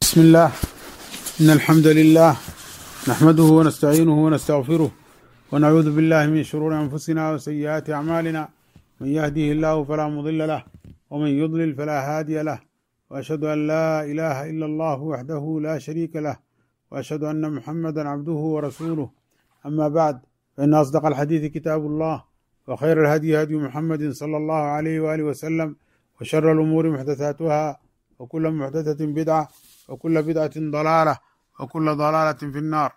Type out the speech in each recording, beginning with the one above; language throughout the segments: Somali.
بسم الله إن الحمد لله نحمده ونستعينه ونستغفره ونعوذ بالله من شرور أنفسنا وسيئات أعمالنا من يهده الله فلا مضل له ومن يضلل فلا هادي له وأشهد أن لا إله إلا الله وحده لا شريك له وأشهد أن محمدا عبده ورسوله أما بعد فإن أصدق الحديث كتاب الله وخير الهدي هدي محمد صلى الله عليه وآله وسلم وشر الأمور محدثاتها وكل محدثة بدعة وكل بدعة ضلالة وكل ضلالة في النار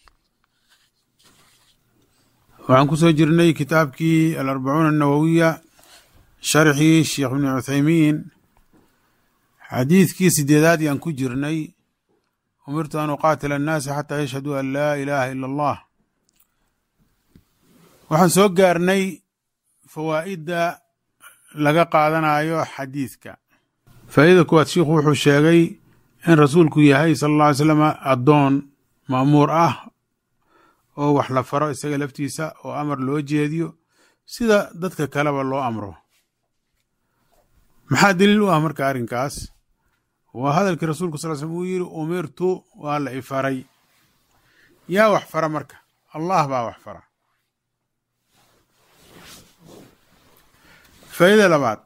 waxaan kusoo jirnay kitaabkii alarbacuuna annawowiya sharxii sheekh ibni cuthaymiin xadiidkii sideedaad yaan ku jirnay umirtu an uqaatila annaasa xataa yashhaduu an laa ilaaha ila allah waxaan soo gaarnay fawaa'idda laga qaadanayo xadiidka faa'idada kuwaad shiikhu wuxuu sheegay in rasuulku yahay sala alla alay slam addoon ma'muur ah oo wax la faro isaga laftiisa oo amar loo jeediyo sida dadka kaleba loo amro maxaa daliil u ah marka arrinkaas waa hadalkii rasuulku sal slm uu yidhi umirtu waa la ifaray yaa wax fara marka allah baa wax fara faa'ida labaad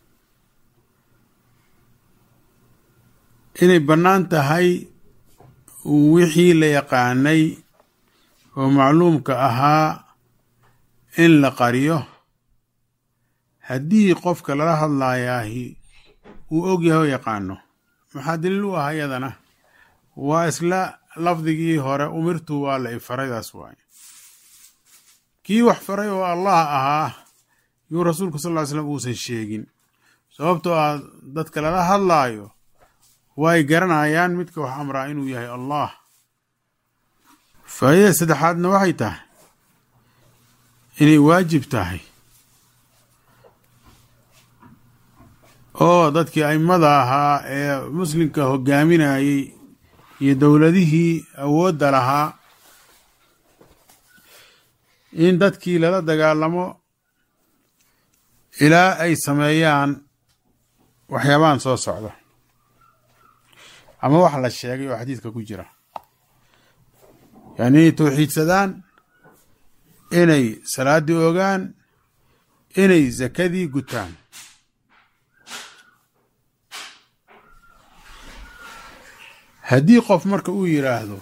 inay bannaan tahay wixii la yaqaanay oo macluumka ahaa in la qariyo haddii qofka lala hadlaayaahi uu og yahay oo yaqaano maxaa daliil u ah iyadana waa isla lafdigii hore umirtu waa la ifaraydaas waaye kii wax faray oo allah ahaa yuu rasuulku sal ly slam uusan sheegin sababtoo ah dadka lala hadlaayo way garanayaan midka wax amraa inuu yahay allah faa'idada saddexaadna waxay tahay inay waajib tahay oo dadkii aimada ahaa ee muslimka hogaaminayey iyo dowladihii awoodda lahaa in dadkii lala dagaalamo ilaa ay sameeyaan waxyaabahan soo socda ama wax la sheegay oo xadiidka ku jira yani inay towxiidsadaan inay salaaddii ogaan inay sakadii gutaan haddii qof marka uu yidhaahdo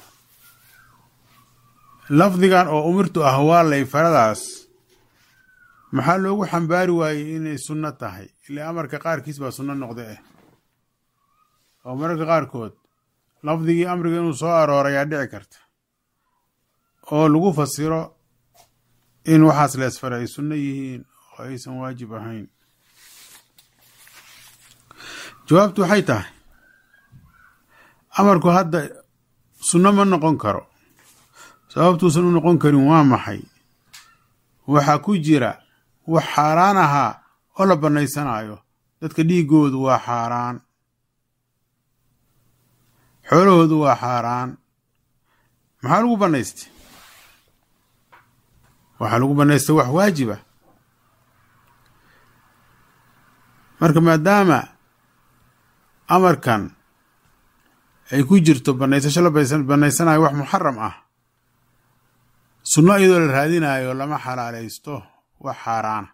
lafdigan oo umirtu ah waa lay faradaas maxaa loogu xambaari waayey inay sunno tahay ile amarka qaarkiis baa sunno noqda ah oo mararka qaarkood lafdigii amriga inuu soo aroorayaa dhici karta oo lagu fasiro in waxaas leesfare ay sunno yihiin oo aysan waajib ahayn jawaabtu waxay tahay amarku hadda sunno ma noqon karo sababtuusan u noqon karin waa maxay waxaa ku jira wax xaaraan ahaa oo la bannaysanayo dadka dhiiggoodu waa xaaraan xoolahoodu waa xaaraan maxaa lagu bannaystay waxaa lagu bannaystay wax waajiba marka maadaama amarkan ay ku jirto bannaysasho la bannaysanayo wax muxaram ah sunno iyadoo la raadinayo lama xalaalaysto wax xaaraana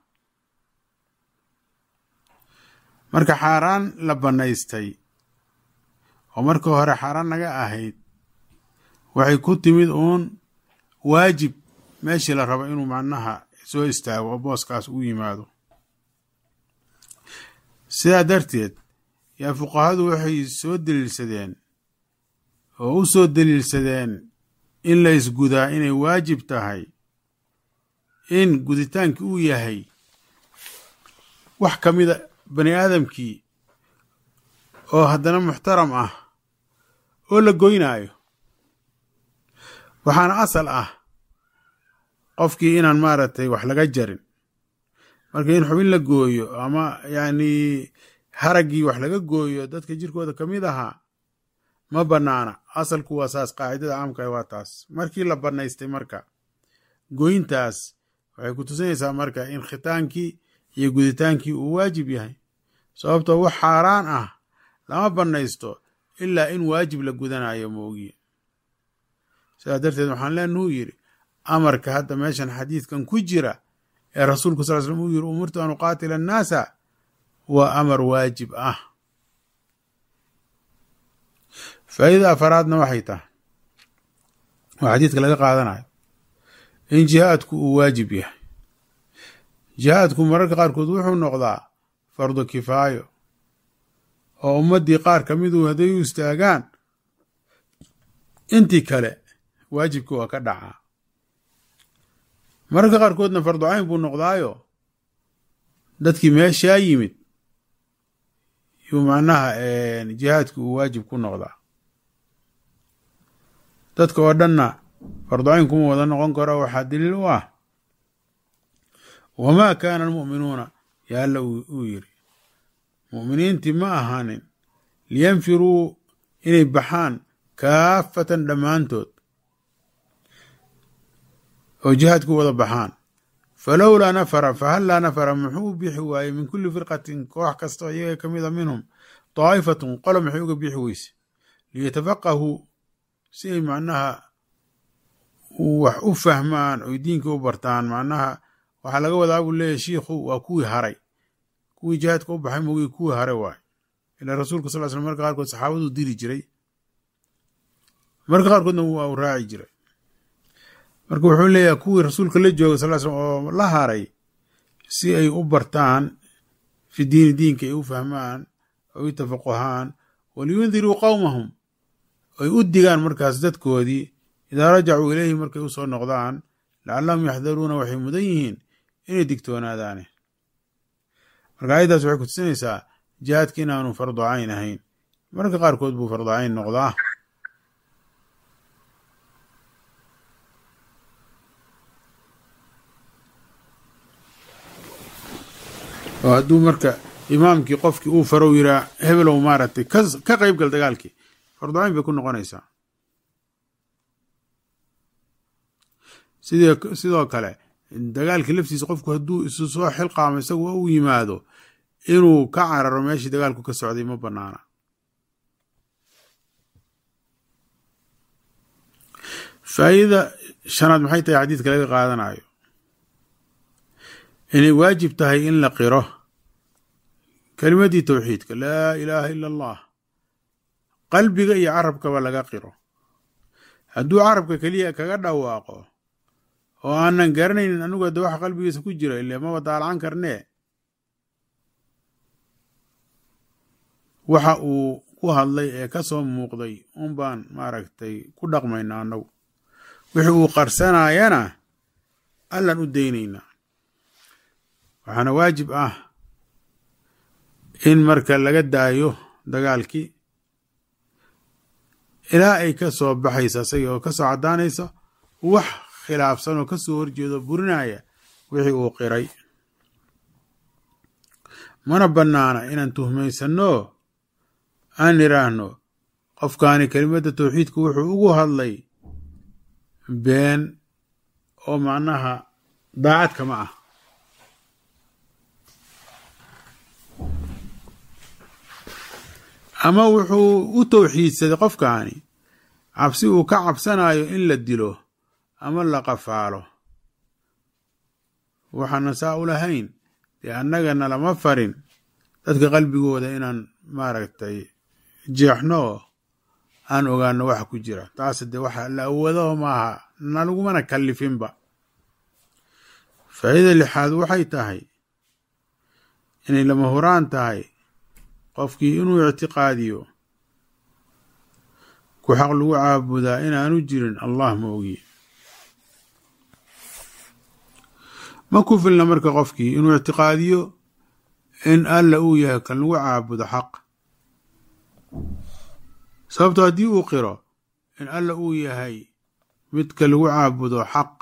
marka xaaraan la bannaystay oo marka hore xaaraan naga ahayd waxay ku timid uun waajib meeshii la rabo inuu macnaha soo istaago oo booskaas u yimaado sidaa darteed yaa fuqahadu waxay soo daliilsadeen oo u soo daliilsadeen in la isgudaa inay waajib tahay in guditaankii uu yahay wax ka mida bani aadamkii oo haddana muxtaram ah oo la goynaayo waxaana asal ah qofkii inaan maaragtay wax laga jarin marka in xubin la gooyo ama yacni haraggii wax laga gooyo dadka jirkooda ka mid ahaa ma bannaana asalku waa saas qaacidada caamka waa taas markii la bannaystay marka goyntaas waxay ku tusinaysaa marka in khitaankii iyo guditaankii uu waajib yahay sababtoo wax xaaraan ah lama bannaysto ilaa in waajib la gudanayo moogiye sidaa darteed waxaan leenahu yidhi amarka hadda meeshan xadiidkan ku jira ee rasuulku sal slm uu yiri umirtu an uqaatila annaasa waa amar waajib ah faa'iida afaraadna waxay tahay oo xadiidka laga qaadanayo in jihaadku uu waajib yahay jihaadku mararka qaarkood wuxuu noqdaa fardu kifaayo oo ummaddii qaar ka midu hadday u istaagaan intii kale waajibkii waa ka dhacaa mararka qaarkoodna fardu cayn buu noqdaayo dadkii meeshaa yimid yuu macnaha jihaadki uu waajib ku noqdaa dadka oo dhanna fardu cayn kuma wada noqon karo waxaa daliil u ah wamaa kaana almu'minuuna ya alla uu yiri mu'miniintii ma ahaanin liyanfiruu inay baxaan kaafatan dhammaantood oo jihaadku wada baxaan falowlaa nafara fahallaa nafara muxuu u bixi waayey min kulli firqatin koox kasta oo iyaga ka mid a minhum daa'ifatun qolo maxay uga bixi weyse liyatafaqahuu si ay macnaha wax u fahmaan oy diinka u bartaan macnaha waxaa laga wadaa buu leeyahy shiikhu waa kuwii haray kuwii jihaadka u baxay mogii kuwii hare waay ilaa rasuulka sal slam marka qaarkood saxaabaduu diri jiray marka qaarkoodna waa u raaci jiray marka wuxuu leeyahay kuwii rasuulka la jooga sal slm oo la haray si ay u bartaan fi diini diinka ay u fahmaan oy u tafaquhaan waliyundiruu qowmahum ay u digaan markaas dadkoodii idaa rajacuu ileyhi markay usoo noqdaan lacallahum yaxdaruuna waxay mudan yihiin inay digtoonaadaane marka ayaddaas waxay kutusinaysaa jihaadka inaanu fardu cayn ahayn mararka qaarkood buu fardu cayn noqdaa oo hadduu marka imaamkii qofkii uu farow yiraa hebelow maaragtay ka qayb gal dagaalkii fardu cayn bay ku noqonaysaa sidii sidoo kale dagaalkii laftiisa qofku hadduu isu soo xilqaamo isagu u yimaado inuu ka cararo meeshii dagaalku ka socday ma banaana faa'iidada shanaad maxay tahay xadiidka laga qaadanayo inay waajib tahay in la qiro kelimadii towxiidka laa ilaaha ila allah qalbiga iyo carabkaba laga qiro hadduu carabka keliya kaga dhawaaqo oo aanan garanaynin anugu hadda waxa qalbigiisa ku jira ile maba daalacan karnee waxa uu ku hadlay ee ka soo muuqday un baan maaragtay ku dhaqmayna annagu wixii uu qarsanayana allan u daynaynaa waxaana waajib ah in marka laga daayo dagaalkii ilaa ay ka soo baxaysa isaga oo ka soo caddaanaysa wax khilaafsan oo ka soo horjeedo burinaya wixii uu qiray mana bannaana inaan tuhmaysanno aan idhaahno qofkaani kelimadda towxiidka wuxuu ugu hadlay been oo macnaha daacad kama ah ama wuxuu u towxiidsaday qofkaani cabsi uu ka cabsanayo in la dilo ama la qafaalo waxaana saa u lahayn dee annagana lama farin dadka qalbigooda inaan maaragtay jeexno oo aan ogaano waxa ku jira taas dee waxa la awoodo maaha nalagumana kallifinba faa'iida lixaad waxay tahay inay lama huraan tahay qofkii inuu ictiqaadiyo ku xaq lagu caabudaa inaanu jirin allah ma ogiye ma ku filna marka qofkii inuu ictiqaadiyo in alla uu yahay kan lagu caabudo xaq sababto haddii uu qiro in alla uu yahay midka lagu caabudo xaq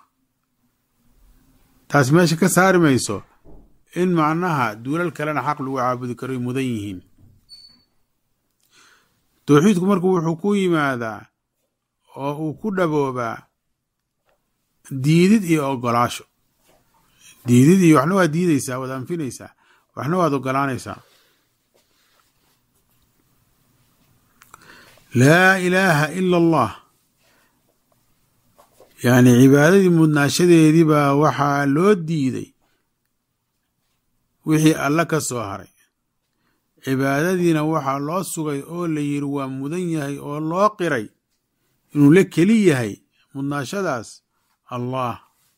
taas meesha ka saari mayso in macnaha duulal kalena xaq lagu caabudi karo ay mudan yihiin towxiidku marku wuxuu ku yimaadaa oo uu ku dhaboobaa diidid iyo ogolaasho diidid iyo waxna waad diideysaa waad anfinaysaa waxna waad ogolaanaysaa laa ilaaha ila allah yacni cibaadadii mudnaashadeedii baa waxaa loo diiday wixii alla ka soo haray cibaadadiina waxaa loo sugay oo la yidhi waa mudan yahay oo loo qiray inuu la keli yahay mudnaashadaas allah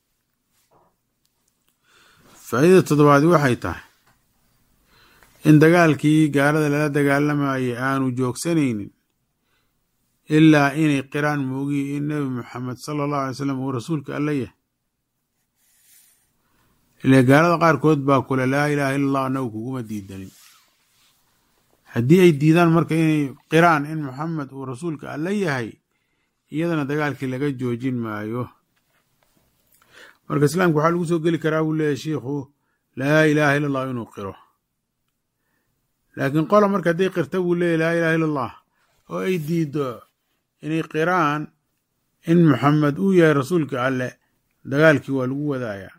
faa'iidada toddobaadi waxay tahay in dagaalkii gaalada lala dagaalamayay aanu joogsanaynin ilaa inay qiraan moogiyi in nebi moxamed sala allahu alay slam uu rasuulka alla yahay ile gaalada qaarkood baa kule laa ilaaha illa allah annagu kuguma diidanin haddii ay diidaan marka inay qiraan in moxamed uu rasuulka alla yahay iyadana dagaalkii laga joojin maayo marka islaamka waxaa lagu soo geli karaa buu leeyahy shiikhu laa ilaaha illa allah inuu qiro laakiin qola marka hadday qirta buu leeyahy laa ilaha illa allah oo ay diiddo inay qiraan in moxamed uu yahay rasuulka alle dagaalkii waa lagu wadaayaa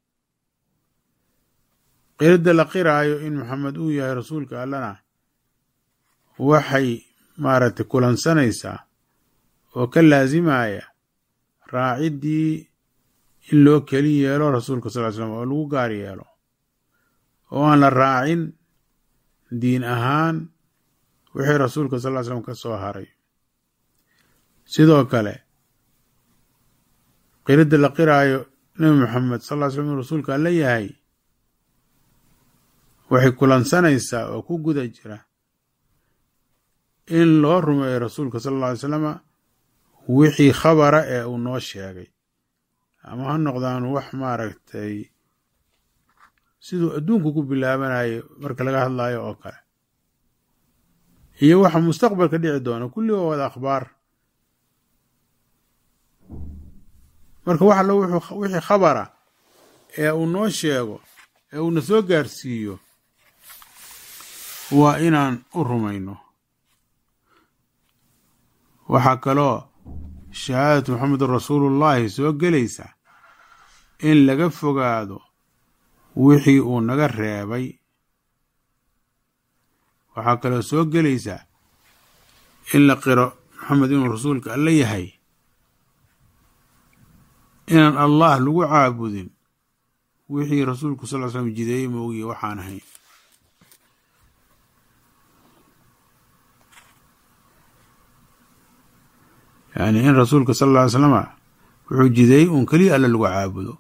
qiridda la qiraayo in moxamed uu yahay rasuulka allena waxay maaragtay kulansanaysaa oo ka laasimaya raaciddii in loo keli yeelo rasuulka sal ly slam oo lagu gaar yeelo oo aan la raacin diin ahaan wixii rasuulka sal ly slam ka soo haray sidoo kale qiridda la qiraayo nebi moxamed sal ly slam inuu rasuulka alla yahay waxay kulansanaysaa oo ku guda jira in loo rumeeyo rasuulka sala alla alay slama wixii khabara ee uu noo sheegay ama ha noqdaan wax maaragtay siduu adduunku ku bilaabanayo marka laga hadlayo oo kale iyo waxa mustaqbalka dhici doona kulli waa wada akhbaar marka wax allo wixii khabara ee uu noo sheego ee uuna soo gaarsiiyo waa inaan u rumayno waxaa kaloo shahaadatu moxamedun rasuulullaahi soo gelaysa in laga fogaado wixii uu naga reebay waxaa kaloo soo gelaysa in la qiro moxamed inuu rasuulka alla yahay inaan allah lagu caabudin wixii rasuulku sal ly slam jideeyey moogiye waxaan ahayn yacni in rasuulka sal alla ly slama wuxuu jideeyey uun keliya alla lagu caabudo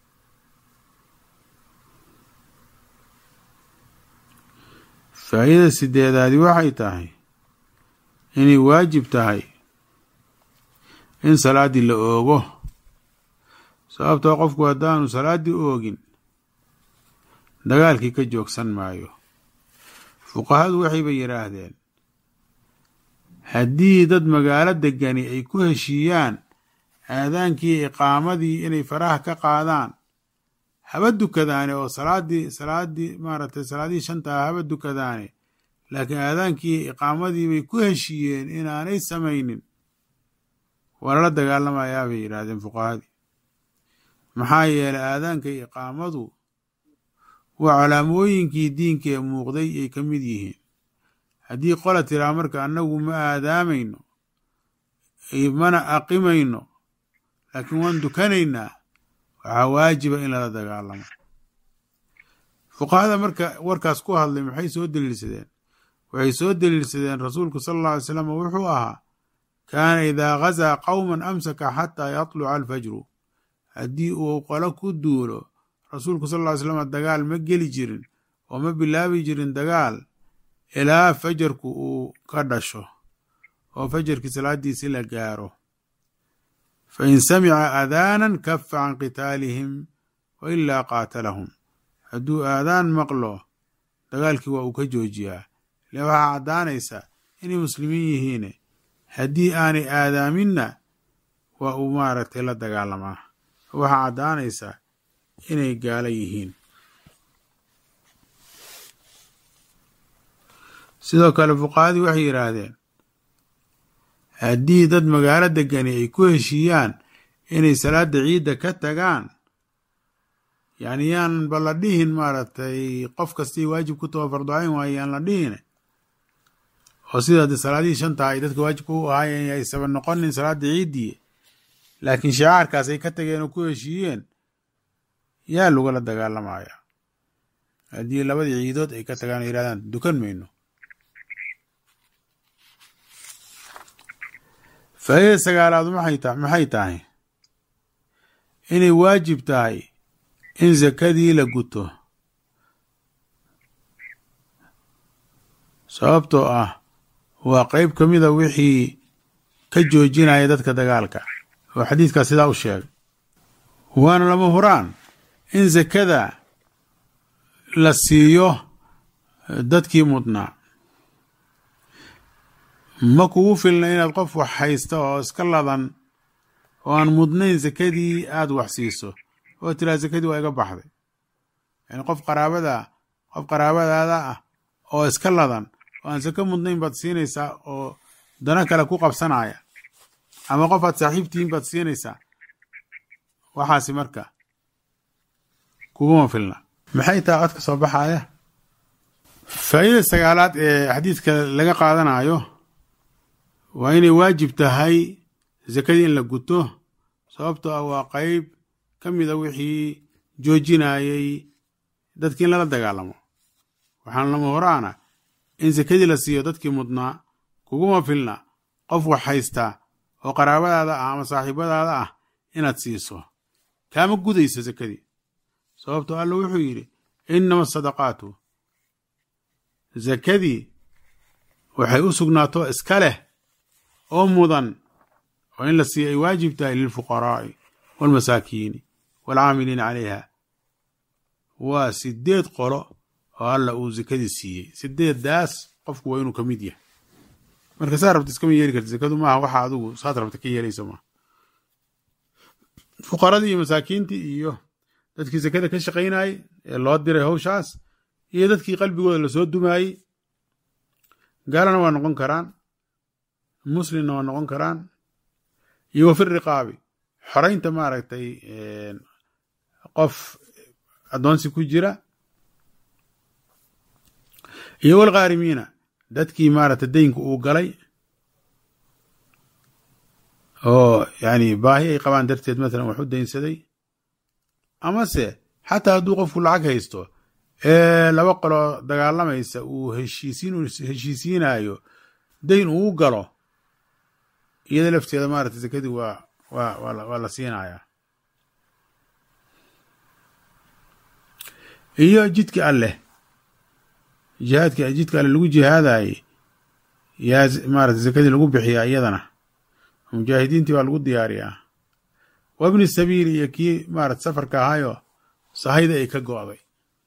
faa'iidada sideedaadi waxay tahay inay waajib tahay in salaaddii la oogo sababtoo qofku haddaanu salaaddii oogin dagaalkii ka joogsan maayo fuqahadu waxayba yidhaahdeen haddii dad magaalo degani ay ku heshiiyaan aadaankii iqaamadii inay faraha ka qaadaan haba dukadaane oo salaaddii salaaddii maaragtay salaadihii shanta ah haba dukadaane laakiin aadaankii iqaamadii bay ku heshiiyeen inaanay samaynin waa lala dagaalamayaa bay yidhaahdeen fuqahadii maxaa yeelay aadaanka iqaamadu waa calaamooyinkii diinka ee muuqday ay ka mid yihiin haddii qola tiraa marka annagu ma aadaamayno mana aqimayno laakiin waan dukanaynaa waxaa waajiba in lala dagaalamo fuqahada marka warkaas ku hadlay maxay soo deliilsadeen waxay soo deliilsadeen rasuulku sala alla alay slam wuxuu ahaa kaana idaa gazaa qowman amsaka xataa yatluca alfajru haddii uu qolo ku duulo rasuulku sal ly slam dagaal ma geli jirin oo ma bilaabi jirin dagaal ilaa fajarku uu ka dhasho oo fajarkii salaadiisi la gaaro fa in samica aadaanan kafa can qitaalihim wa ilaa qaatalahum hadduu aadaan maqlo dagaalkii waa uu ka joojiyaa ile waxaa caddaanaysa inay muslimiin yihiine haddii aanay aadaaminna waa uu maaragtay la dagaalamaa waxaa caddaanaysa inay gaalo yihiin sidoo kale fuqahadii waxay yidhaahdeen haddii dad magaalo degani ay ku heshiiyaan inay salaada ciidda ka tagaan yacni yaan ba la dhihin maaragtay qof kastii waajib ku taho farducayn waaye yaan la dhihin oo sida haddii salaadihii shanta ay dadka waajibka u ahaayeen aysaban noqonin salaada ciiddii laakiin shicaarkaas ay ka tageen oo ku heshiiyeen yaa lagula dagaalamaya haddii labadii ciidood ay ka tagaan oo yidhahdaan dukan mayno faa'iida sagaalaadu maxay ta maxay tahay inay waajib tahay in sakadii la guto sababtoo ah waa qeyb ka mida wixii ka joojinaya dadka dagaalka oo xadiidkaas sidaa u sheegay waana lama huraan in sakada la siiyo dadkii mudnaa ma kugu filna inaad qof wax haysta oo iska ladan oo aan mudnayn sakadii aada wax siiso oo tiraa sakadii waa iga baxday yani qof qaraabada qof qaraabadaada ah oo iska ladan oo aan sako mudnayn baad siinaysaa oo dano kale ku qabsanaya ama qof aad saaxiibtihiin baad siinaysaa waxaasi marka kuguma filna maxay tahay cod ka soo baxaya faa'iida sagaalaad ee xadiidka laga qaadanayo waa inay waajib tahay sakadii in la guto sababtoo ah waa qeyb ka mida wixii joojinayay dadkii in lala dagaalamo waxaana lama horaana in sakadii la siiyo dadkii mudnaa kuguma filna qof wax haystaa oo qaraabadaada ah ama saaxiibadaada ah inaad siiso kaama gudayso sakadii sababtoo alla wuxuu yidhi innama asadaqaatu sakadii waxay u sugnaato iska leh oo mudan oo in la siiyo ay waajib tahay lilfuqaraa'i waalmasaakiini waalcaamiliina calayha waa sideed qolo oo alla uu sakadii siiyey sideeddaas qofku waa inuu ka mid yahay marka saa rabta iskama yeeli karta sakadu maaha waxa adigu saad rabta ka yeelayso maaha fuqaradii iyo masaakiintii iyo dadkii sakada ka shaqaynayey ee loo diray hawshaas iyo dadkii qalbigooda lasoo dumaayey gaalana waa noqon karaan muslimna waa noqon karaan iyo wafi riqaabi xoraynta maaragtay qof addoonsi ku jira iyo walkhaarimiina dadkii maaragtay daynku uu galay oo yani baahi ay qabaan darteed matalan wax u daynsaday amase xataa hadduu qofku lacag haysto ee laba qoloo dagaalamaysa uu heshiisiin heshiisiinayo dayn uu galo iyada lafteeda maaragtay sakadii waa waa waa la siinayaa iyo jidka alleh jihaadka jidka alle lagu jihaadayey yaa maarata sakadii lagu bixiyaa iyadana mujaahidiintii baa lagu diyaariyaa wabni sabiili iyo kii maarata safarka ahaayo sahayda ay ka go'day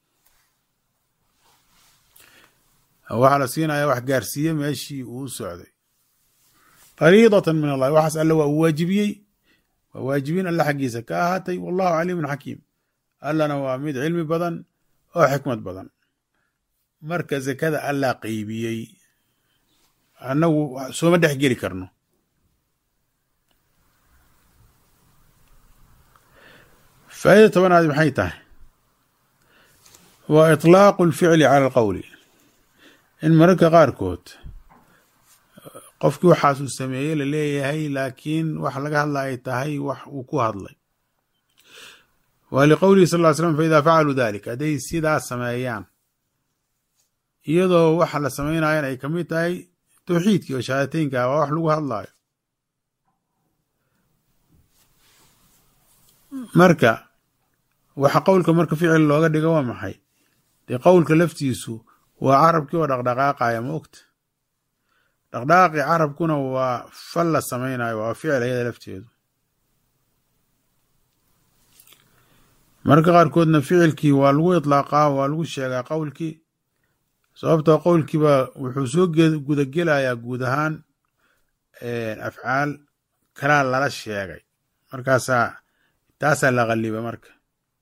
waxaa la siinayaa wax gaarsiiye meeshii uu socday fariidatan min allahi waxaas alle waa uu waajibiyey waa waajibiin alle xaggiisa ka ahaatay wallahu caliimun xakiim allana waa mid cilmi badan oo xikmad badan marka sakada allaa qeybiyey annagu sooma dhex geli karno faa'ida tobanaadi maxay tahay waa iطlaaqu اlficli cala alqowli in mararka qaarkood qofkii waxaas uu sameeyey la leeyahay laakiin wax laga hadla ay tahay wax uu ku hadlay wa liqowlihi sal ly slam faida facaluu dalik hadday sidaas sameeyaan iyadoo waxa la samaynayan ay kamid tahay towxiidkii oo shahaadateynka waa wax lagu hadlaayo marka waxa qowlka marka ficil looga dhigo waa maxay dee qowlka laftiisu waa carabkii oo dhaqdhaqaaqaya ma ogta dhaqdhaqaaqii carabkuna waa fal la samaynayo waa ficil ayada lafteedu marka qaarkoodna ficilkii waa lagu itlaaqaa waa lagu sheegaa qowlkii sababtoo qowlkiiba wuxuu soo gudagelayaa guud ahaan afcaal kalaa lala sheegay markaasaa taasaa la qaliba marka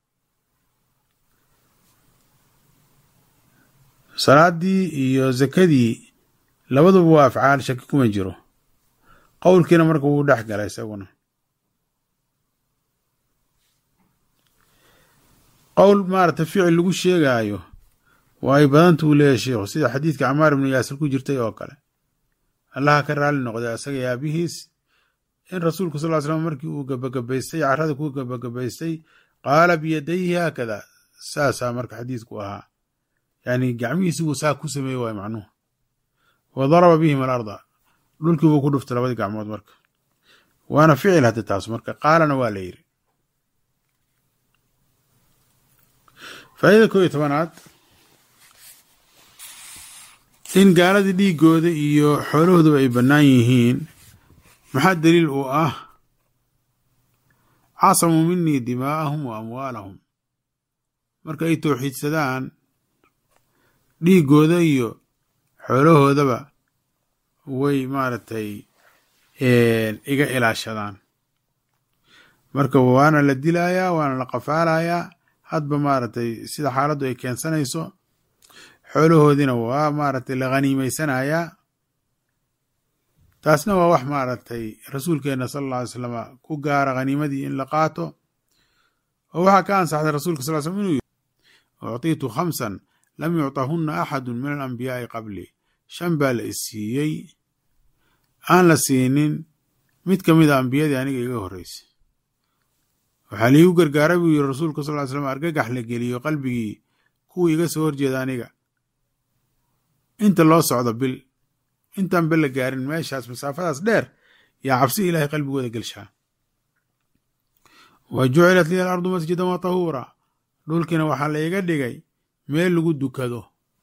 salaadii iyo zakadii labaduba waa afcaal shaki kuma jiro qowlkiina marka wuu dhex gala isaguna qowl maarata ficil lagu sheegaayo waa ay badanta uu leeyahay sheikhu sida xadiidka camaar ibnu yaasir ku jirtay oo kale allaha ka raali noqday asaga aabihiis in rasuulku sal ly slam markii uu gabagabaystay carada ku gabagabaystay qaala biyadayhi haakada saasaa marka xadiidku ahaa yani gacmihiisi buu saa ku sameeye waay macnuhu wa daraba bihim alarda dhulkii buu ku dhuftay labadii gacmood marka waana ficil hadda taas marka qaalana waa la yiri faa'idada koo iyo tobanaad in gaaladii dhiigooda iyo xoolahooduba ay bannaan yihiin maxaa daliil uu ah casamuu minii dimaa'ahum wa amwaalahum marka ay towxiidsadaan dhiigooda iyo xoolahoodaba way maaragtay iga ilaashadaan marka waana la dilayaa waana la qafaalayaa hadba maaragtay sida xaaladdu ay keensanayso xoolahoodiina waa maaragtay la khaniimeysanayaa taasna waa wax maaragtay rasuulkeenna sala alla alay slama ku gaara khaniimadii in la qaato oo waxaa ka ansaxday rasuulka sal slm inuu yiri uctiitu khamsan lam yucطahunna axadu min alambiyaai qabli shan baa la isiiyey aan la siinin mid ka mid a ambiyadii aniga iga horreysay waxaa liigu gargaaray buu yiri rasuulku sal ly slam argagax la geliyo qalbigii kuwii iga soo horjeeda aniga inta loo socdo bil intaan bil la gaarin meeshaas masaafadaas dheer yaa cabsi ilaahay qalbigooda gelshaa wa jucilat liya alardu masjidan wa tahuura dhulkiina waxaa la iga dhigay meel lagu dukado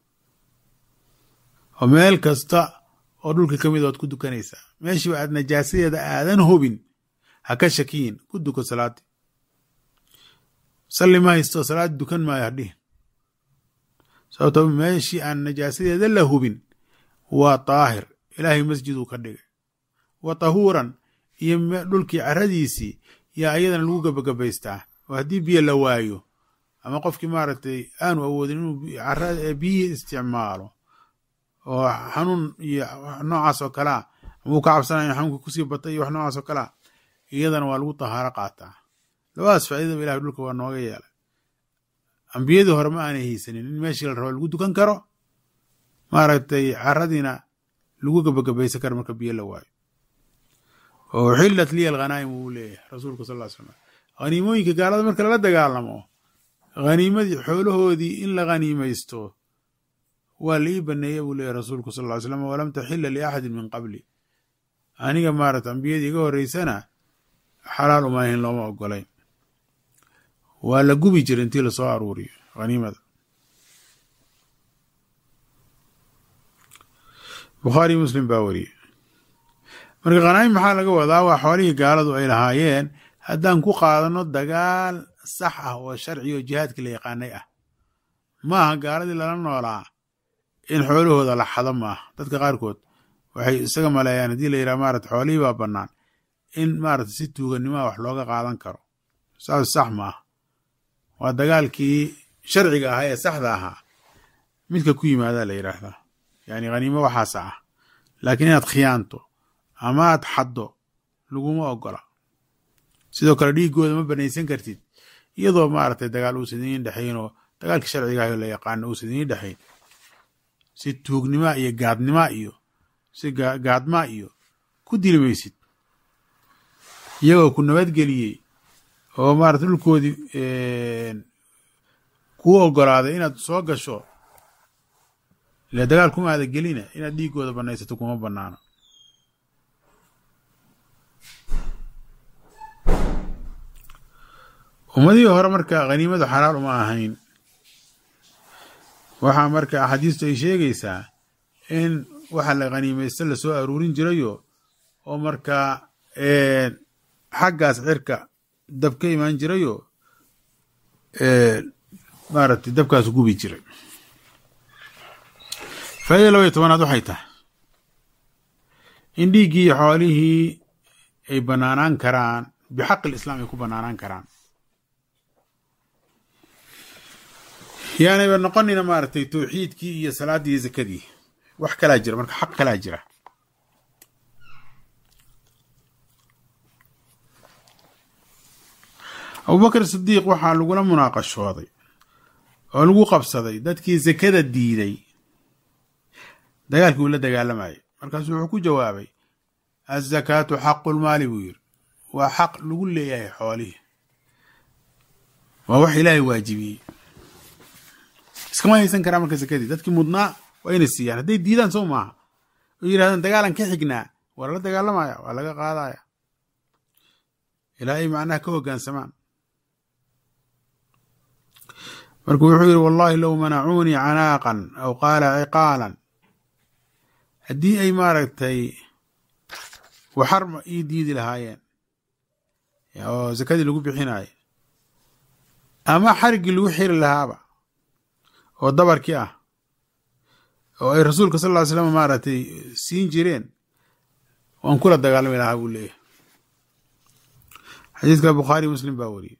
oo meel kasta oo dhulka ka mid ood ku dukanaysaa meeshiiba aad najaasadeeda aadan hubin ha ka shakiyin ku duko salaadi salli ma haysto salaad dukan maayo hadhihin sababto meeshii aan najaasadeeda la hubin waa daahir ilaahay masjiduu ka dhigay wa tahuuran iyo dhulkii caradiisii yaa iyadana lagu gabagabaystaa oo haddii biyo la waayo ama qofkii maaragtay aanu awoodin inuu biyihii isticmaalo oo xanuun iyo noocaas oo kalea amuu ka cabsanaya xanuunka kusii batay iyo wax noocaas oo kalea iyadana waa lagu tahaaro qaataa labadaas faaidaba ilahay dhulka waa nooga yeelay ambiyadii hore ma aanay haysanin in meeshii la rabo lagu dukan karo maaragtay caradiina lagu gabagabaysan karo marka biyo la waayo oo xillat liya alghanaa'im uu leeyahay rasuulka sal ll ly slam haniimooyinka gaalada marka lala dagaalamo haniimadii xoolahoodii in la khaniimaysto waa la ii baneeya buu leeyahy rasuulku sal ly slam walam taxila liaxadin min qabli aniga maarata ambiyadii iga horeysana xalaal uma ahin looma ogolayn waa la gubi jira intii lasoo aruuriyo haniimada bukhaariy muslim baa wariyey marka khanaa'im maxaa laga wadaa waa xoolihii gaaladu ay lahaayeen haddaan ku qaadano dagaal sax ah oo sharci oo jihaadka la yaqaanay ah maaha gaaladii lala noolaa in xoolahooda la xado maaha dadka qaarkood waxay isaga maleeyaan haddii la yidhaha maarata xoolihii baa bannaan in maarata si tuuganimaa wax looga qaadan karo saas sax maaha waa dagaalkii sharciga ahaa ee saxda ahaa midka ku yimaadaa la yidhaahdaa yani khaniimo waxaasa ah laakiin inaad khiyaanto ama aad xaddo laguma ogola sidoo kale dhiigooda ma banaysan kartid iyadoo maaragtay dagaal uusan idiin dhexayn oo dagaalkii sharciga ah oo la yaqaano uusan idiin dhexayn si tuugnima iyo gaadnima iyo si gaadmaa iyo ku dili maysid iyagoo ku nabadgeliyey oo maarata dhulkoodii kuu ogolaaday inaad soo gasho ile dagaal kuma aada gelina inaad dhiigooda banaysato kuma banaano ummadihii hore marka khaniimadu xalaal uma ahayn waxaa marka axaadiistu ay sheegaysaa in waxa la khaniimaysta lasoo aruurin jirayo oo markaa xaggaas cirka dab ka imaan jirayo maaragtay dabkaas gubi jiray faa'ida laba iyo tobanaad waxay tahay in dhiiggii iyo xoolihii ay banaanaan karaan bixaqi lislaam ay ku banaanaan karaan yaanayba noqonina maaragtay tawxiidkii iyo salaaddii iyo zakadii wax kalaa jira marka xaq kalaa jira abubakr sidiiq waxaa lagula munaaqashooday oo lagu qabsaday dadkii zakada diiday dagaalkii uu la dagaalamayay markaasu wuxuu ku jawaabay azakaatu xaqu lmaali buu yiri waa xaq lagu leeyahay xoolihii waa wax ilaahay waajibiyey iskama haysan karaa marka sakadii dadkii mudnaa waa inay siiyaan hadday diidaan soo maaha oo yidhahdaan dagaalan ka xignaa waa lala dagaalamaya waa laga qaadaya ilaa ay macnaha ka hoggaansamaan marka wuxuu yidhi wallahi low manacuunii canaaqan aw qaala ciqaalan haddii ay maaragtay waxar ii diidi lahaayeen oo sakadii lagu bixinayo ama xariggii lagu xiri lahaaba oo dabarkii ah oo ay rasuulka sal ll ly slam maaragtay siin jireen waan kula dagaalami lahaa buu leeyahay xadiiska bukhaari muslim baa wariyey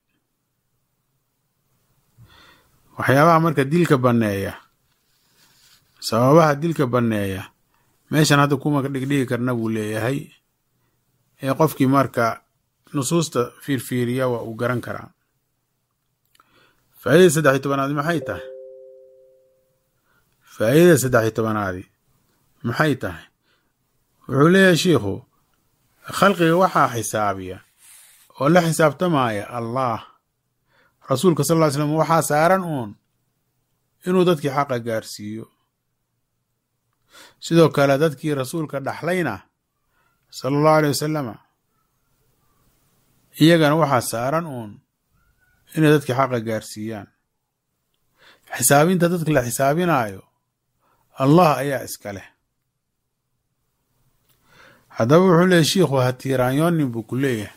waxyaabaha marka dilka banneeya sababaha dilka banneeya meeshan hadda kuma dhigdhigi karna buu leeyahay ee qofkii marka nusuusta fiirfiiriya waa uu garan karaa faa'idada saddex iyo tobanaadi maxay tahay faa'idada saddex iyo tobanaadi maxay tahay wuxuu leeyahay shiikhu khalqiga waxaa xisaabiya oo la xisaabtamaya allah rasuulka sal ll ly slam waxaa saaran uun inuu dadkii xaqa gaarsiiyo sidoo kale dadkii rasuulka dhaxlayna sala allahu aley wasalama iyagana waxaa saaran uun inay dadkii xaqa gaarsiiyaan xisaabinta dadka la xisaabinaayo allah ayaa iska leh haddaba wuxuu leeyahy shiikhu ha tiiraanyoonin buu ku leeyahay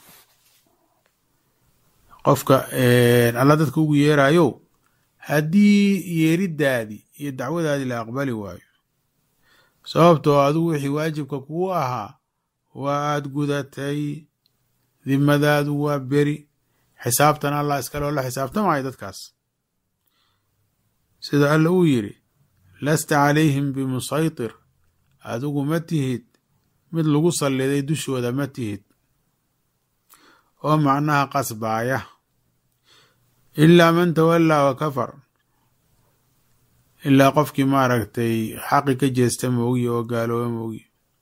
qofka alla dadka ugu yeerayo haddii yeeridaadii iyo dacwadaadii la aqbali waayo sababtoo adigu wixii waajibka kugu ahaa waa aad gudatay dimadaadu waa beri xisaabtan allah iskaloo la xisaabtamayo dadkaas sida alla uu yidhi lasta calayhim bimusaytir adigu ma tihid mid lagu salliday dushooda ma tihid oo macnaha qasbaaya ilaa man tawallaa wa kafar ilaa qofkii maaragtay xaqi ka jeesta moogi oo gaalooba moogi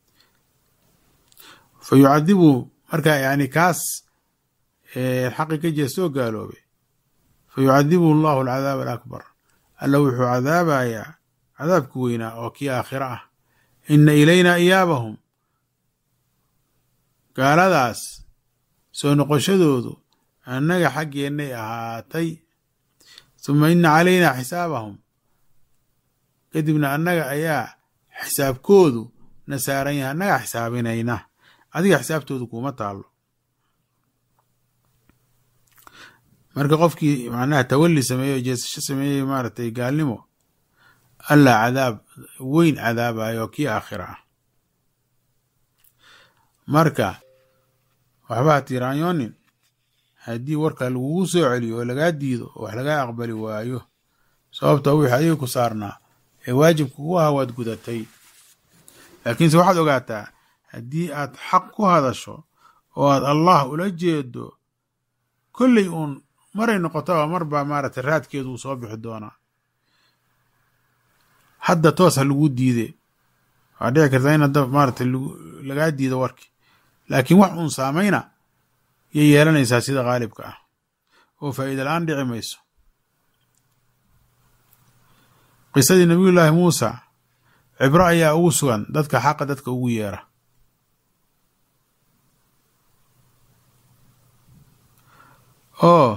fa yucadibu marka yani kaas xaqi ka jeesta oo gaaloobay fa yucadibuhu allahu alcadaab alakbar alla wuxuu cadaabayaa cadaabki weynaa oo kii aakhiro ah ina ilayna iyaabahum gaaladaas soo noqoshadoodu annaga xaggeennay ahaatay suma ina calaynaa xisaabahum kadibna annaga ayaa xisaabkoodu na saaran yahay annagaa xisaabinayna adiga xisaabtoodu kuuma taallo marka qofkii macnaha tawalli sameeyey oo jeesasho sameeyey maaragtay gaalnimo allah cadaab weyn cadaabayo oo kii aakhira ah marka waxba ha tiiraanyoonin haddii warka lagugu soo celiyo oo lagaa diido oo wax lagaa aqbali waayo sababta wixii adiga ku saarnaa ee waajibka kugu ahaa waad gudatay laakiinse waxaad ogaataa haddii aad xaq ku hadasho oo aad allah ula jeedo kolley uun maray noqotaba marbaa maaragtay raadkeedu uu soo bixi doonaa hadda toos ha lagu diide waa dhici kartaa in hadda maaragtay lagaa diido warki laakiin wax uun saamayna yay yeelanaysaa sida khaalibka ah oo faa'iida la-aan dhici mayso qisadii nabiyullaahi muusa cibro ayaa ugu sugan dadka xaqa dadka ugu yeera oo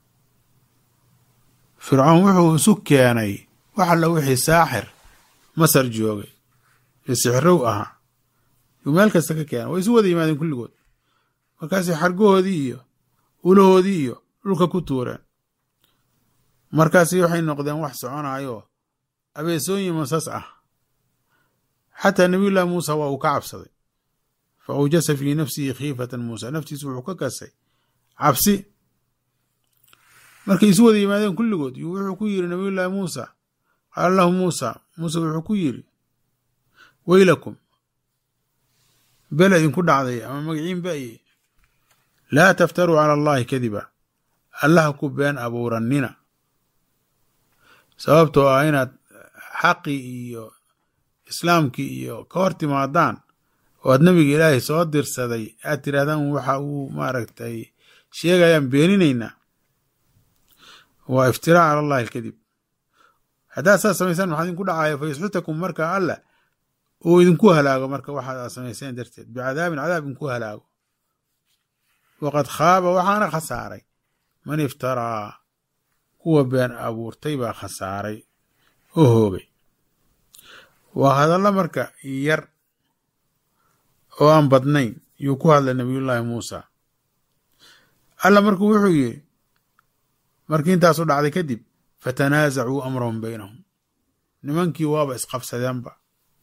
fircoon wuxuu isu keenay wax alla wixii saaxir masar joogay iyo sixrow ahaa yuu meel kasta ka keena way isu wada yimaadeen kulligood markaasay xargahoodii iyo ulahoodii iyo dhulka ku tuureen markaasi waxay noqdeen wax soconayo abeesooyin masas ah xataa nabiyullahi muusa waa uu ka cabsaday fa awjasa fii nafsihi khiifatan muusa naftiisu wuxuu ka kasay cabsi markay isu wada yimaadeen kulligood yuu wuxuu ku yiri nabiyullaahi muusa qaala lahu muusa muuse wuxuu ku yiri weylakum bela idinku dhacday ama magaciin ba'ye laa taftaruu cala allahi kadiba allaha ku been abuurannina sababtoo ah inaad xaqii iyo islaamkii iyo ka hor timaadaan oo aad nabiga ilaahay soo dirsaday aad tirahdaan waxa uu maaragtay sheegayaan beeninaynaa waa iftiraac cala allahi alkadib haddaad saas samaysaan maxaa idinku dhacaya fa yusxitakum marka alla uu idinku halaago marka waxaad aad samayseen darteed bicadaabin cadaab idinku halaago waqad khaaba waxaana khasaaray man iftaraa kuwa been abuurtay baa khasaaray oo hoogay waa hadallo marka yar oo aan badnayn yuu ku hadlay nabiyullaahi muusa alla markuu wuxuu yidhi markii intaasu dhacday kadib fatanaasacuu amrahum baynahum nimankii waaba isqabsadeenba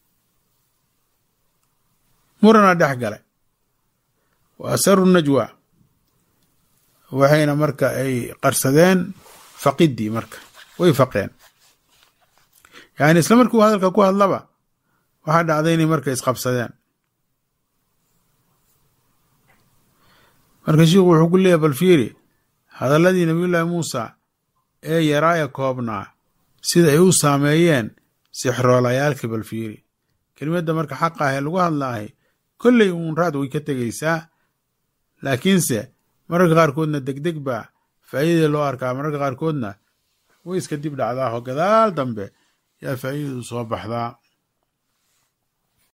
murana dhex galay wa asaru najwa waxayna marka ay qarsadeen faqidii marka way faqeen yani isla markii uu hadalka ku hadlaba waxaa dhacday inay marka isqabsadeen marka shiikhu wuxuu ku leeyahy bal fiiri hadalladii nabiyullaahi muusa ee yaraaya koobnaa sida ay u saameeyeen sixroolayaalkii bal fiiri kelimadda marka xaqa ah ee lagu hadlaahay kolley uun raad way ka tegaysaa laakiinse mararka qaarkoodna degdeg baa faa'iidada loo arkaa mararka qaarkoodna way iska dib dhacdaa oo gadaal dambe yaa faa'iidadu soo baxdaa